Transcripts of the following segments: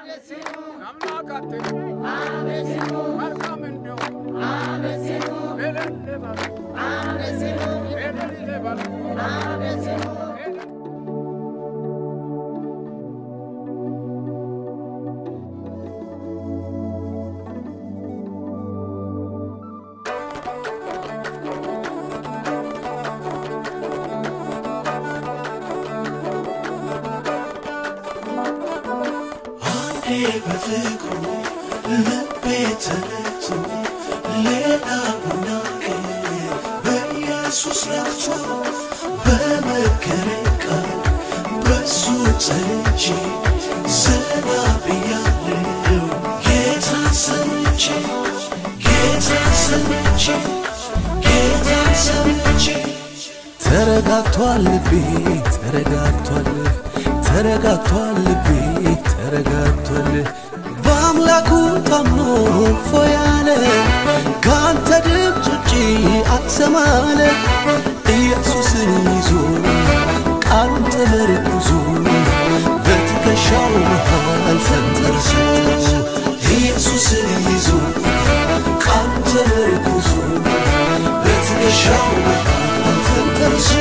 አምላካችን መልካም እንደሆነ እልል በሉ እልል በሉ እልል አንዴ በፍቅሩ ልቤ ተነክቶ ሌላ ቡናገር በኢየሱስ ረክቶ በመከረኝ ቃል በሱ ጸንቼ ዘና ብያለሁ ጌታን ሰምቼ ጌታን ሰምቼ ጌታን ሰምቼ ተረጋግቷል ልቤ ተረጋግቷል ተረጋግቷል ልቤ ተረጋግቷል በአምላኩ ታምኖ ፎያለ ከአንተ ድምፅ ውጪ አትሰማለ ኢየሱስን ይዞ ቃሉን ተመርኩዞ በትከሻው መሃል ተንተርሶ ኢየሱስን ይዞ ቃሉን ተመርኩዞ በትከሻው መሃል ተንተርሶ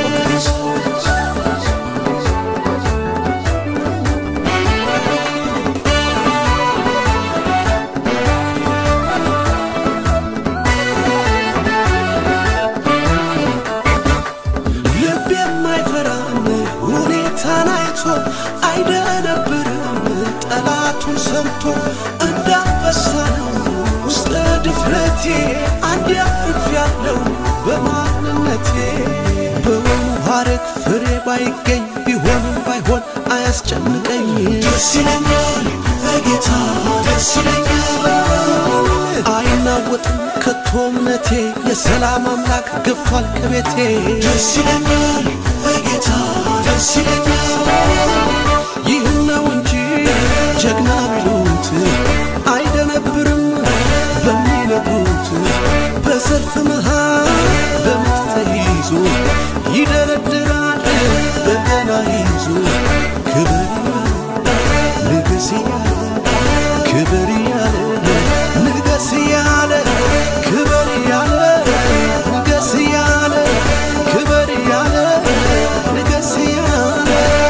ልብ የማይፈራም ሁኔታን አይቶ አይደነብርም ጠላቱን ሰምቶ እንዳንበሳ ነው ውስጠ ድፍረቴ አንድ ያፍፍ ያለው በማንነቴ በወይኑ ሐረግ ፍሬ ባይገኝ ቢሆንም ባይሆን አያስጨንቀኝ ደስ ይለኛል በጌታ ደስ ይለኛል አይናወጥም ከቶ እምነቴ የሰላም አምላክ ገብቷል ከቤቴ ደስ ይለኛል በጌታ ደስ ይለኛል ይህን ነው እንጂ ጀግና ቢሉት አይደነብርም በሚነግሩት በሰልፍ መሃል በምጥ ተይዞ ይደረድራል በገና ይዞ ክብር ንግስ እያለ ክብር እያለ ንገስ እያለ ክብር እያለ ንገስ እያለ ክብር እያለ ንገስ እያለ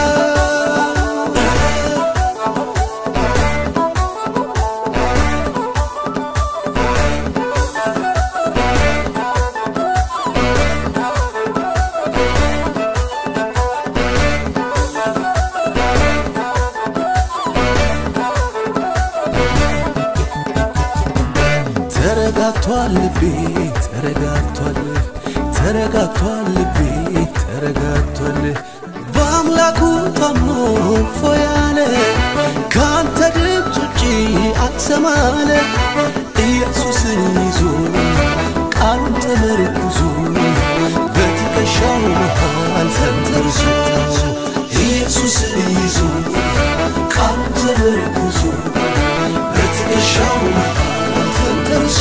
ተረጋግቷል ልቤ ተረጋግቷል ተረጋግቷል ልቤ ተረጋግቷል በአምላኩ ታምኖ ፎያለ ከአንተ ድምፅ ውጪ አትሰማለ ኢየሱስን ይዞ ቃሉን ተመርኩዞ በትከሻው መሃል ተንተርሶ ኢየሱስን ይዞ ቃሉን ተመርኩዞ በትከሻው መሃል ተንተርሶ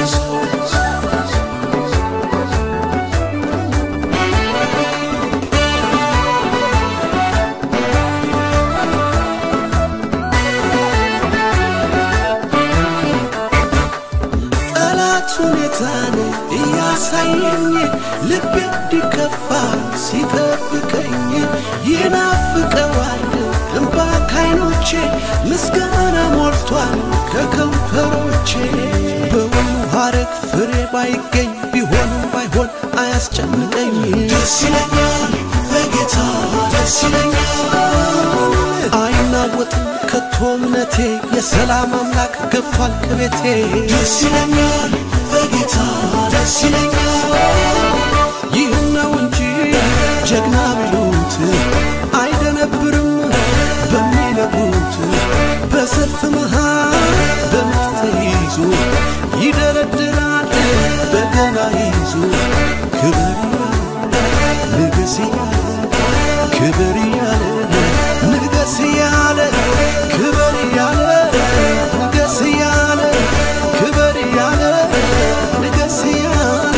ጠላት ሁኔታን እያሳየኝ ልቤ እንዲከፋ ሲጠብቀኝ ይናፍቀዋል እንባ ካይኖቼ ምስጋና ሞልቷል ከከንፈሮቼ በወይኑ ሐረግ ፍሬ ባይገኝ ቢሆንም ባይሆን አያስጨንቀኝ ደስ ይለኛል በጌታ ደስ ይለኛል አይናወጥም ከቶ እምነቴ የሰላም አምላክ ገብቷል ከቤቴ ደስ ይለኛል በጌታ ደስ ይለኛል ይህን ነው እንጂ ጀግና ቢሉት አይደነብርም በሚነግሩት በሰልፍ መሃል በምጥ ተይዞ ይደረድራል በገና ይዞ ክብር ንግስ እያለ ክብር እያለ ንገስ እያለ ክብር እያለ ንገስ እያለ ክብር እያለ ንገስ እያለ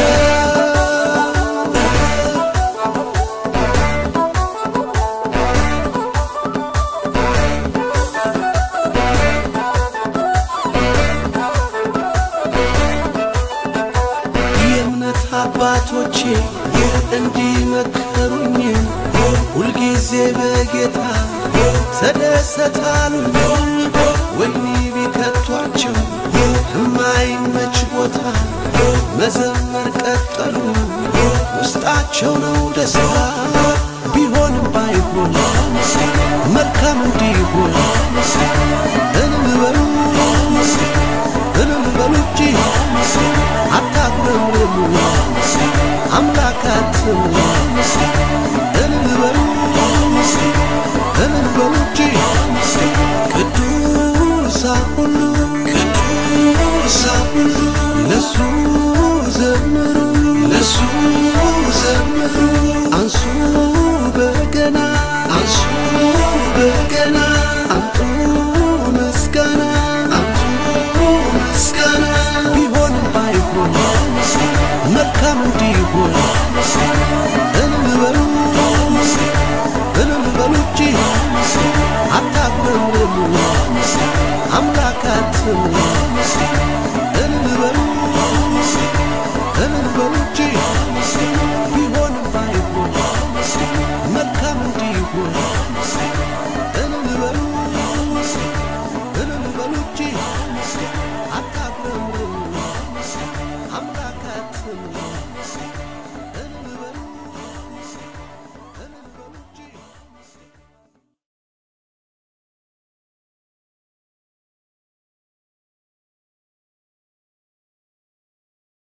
አባቶቼ እንዲመከሩኝ ሁልጊዜ በጌታ ተደሰታሉኝ ወህኒ ቢከቷቸው የማይመች ቦታ መዘመር ቀጠሉ ውስጣቸው ነው ደስታ ቢሆንም ባይሆን መልካም እንዲሆን እልል በሉ እልል በሉ እንጂ አታጉረምርሙ አምላክ አትሙ እልል በሉ እልል በሉ እንጂ ቅዱሳን ሁሉ ቅዱሳን ሁሉ ለሱ ዘምሩ ለሱ ዘምሩ አንሱ በገና አንሱ በገና አምጡ ምስጋና አምጡ ምስጋና ቢሆንም ባይሆን መልካም እንዲሆን እልል በሉ እልል በሉ እንጂ